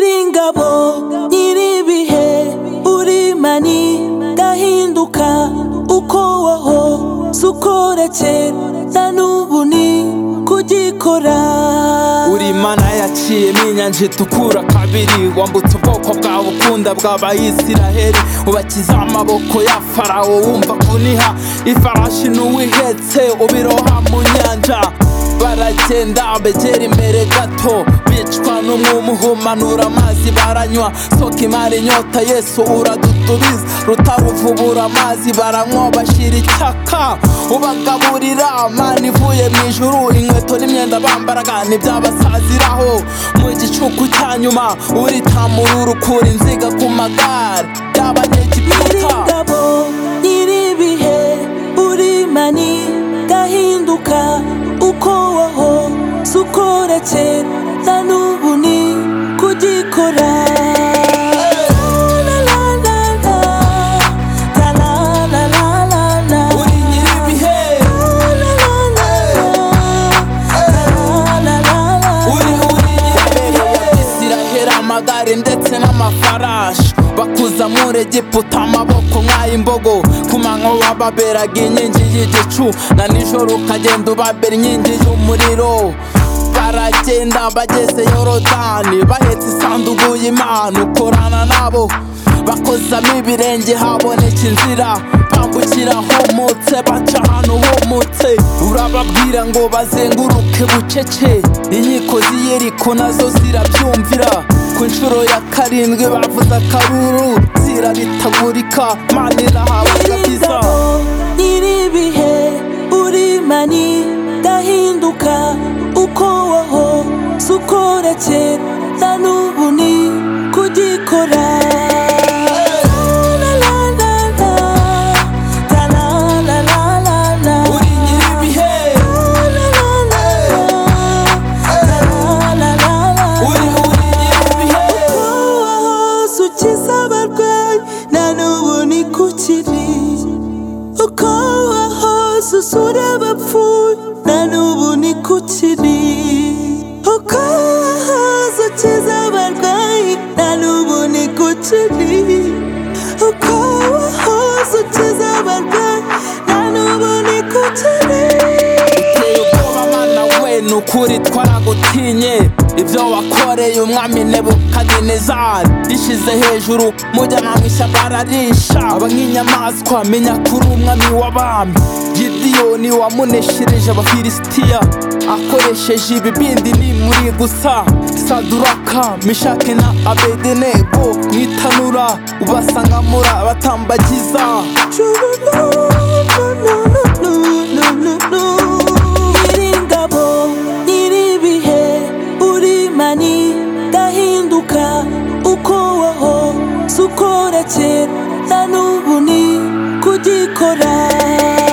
ngabo nyir'ibihe urimani gahinduka uko wahoze ukora kera na n'ubu ni kugikora uri imana yaciyemo inyanja itukura kabiri wambutse ubwoko bwawe ukunda bw'abayisiraheli ubakiza amaboko ya farawo wumva kuniha ifarashi n'uwihetse ubiroha mu nyanja baragenda begera imbere gato bicwa n'umwuma uhumanura amazi baranywa soka imara inyota yesu uradutubiza rutaruvubura amazi baranywa bashira icyaka ubagaburira mani ivuye mu ijuru inkweto n'imyenda bambaraga ntibyabasaziraho mu gicuku cya nyuma uritamurura ukura inziga ku magare y'abanyegiputa nyir'ingabo nyir'ibihe urimani gahinduka uko wahoze ukora kera na n'ubu ni kugikora La la la la la, la la la la la. uri nyir'ibihe La la la la, la la la la la. uri uri nyir'ibihe isiraheli amagare ndetse n'amafarashi bakuza muri egiputa amaboko nk'ay'imbogo ku manywa wababeraga inkingi y'igicu na nijoro ukagenda ubabera inkingi y'umuriro baragenda bageze yorodani bahetse isanduku y'imana ukorana nabo bakozamo ibirenge haboneka inzira bambukira homotse baca ahantu homotse urababwira ngo bazenguruke bucece inkiko z'iyeriko nazo zirabyumvira ku nshuro ya karindwi bavuze akaruru zirabitagurika mana irahawe kabisa Nyir'ingabo nyir'ibihe urimani gahinduka uko wahoze ukora kera na n'ubu ni kugikora La la la la, la la la la la la. uri nyir'ibihe La la la la, la la la la la. uri uri nyir'ibihe wahoze ukiza abarwayi na n'ubu ni kukiri uko wahoze usura abapfuye na n'ubu ni kukiri uko wahoze ukiza abarwayi na n'ubu ni kukiri uko wahoze ukiza abarwayi na n'ubu ni kukiri uteye ubwoba mana we ni ukuri twaragutinye ibyo wakoreye umwami nebukadenezari ishize hejuru mujyana mu ishyamba ararisha aba nk'inyamaswa menya kuri umwami w'abami gidiyoni wamuneshereje abafilisitiya akoresheje ibibindi nimuri gusa saduraka mishake na abedenego mwitanura ubasangamura abatambagiza Nyir'ingabo, nyir'ibihe, urimani, gahinduka, uko wahoze ukora kera, na n'ubu ni kugikora.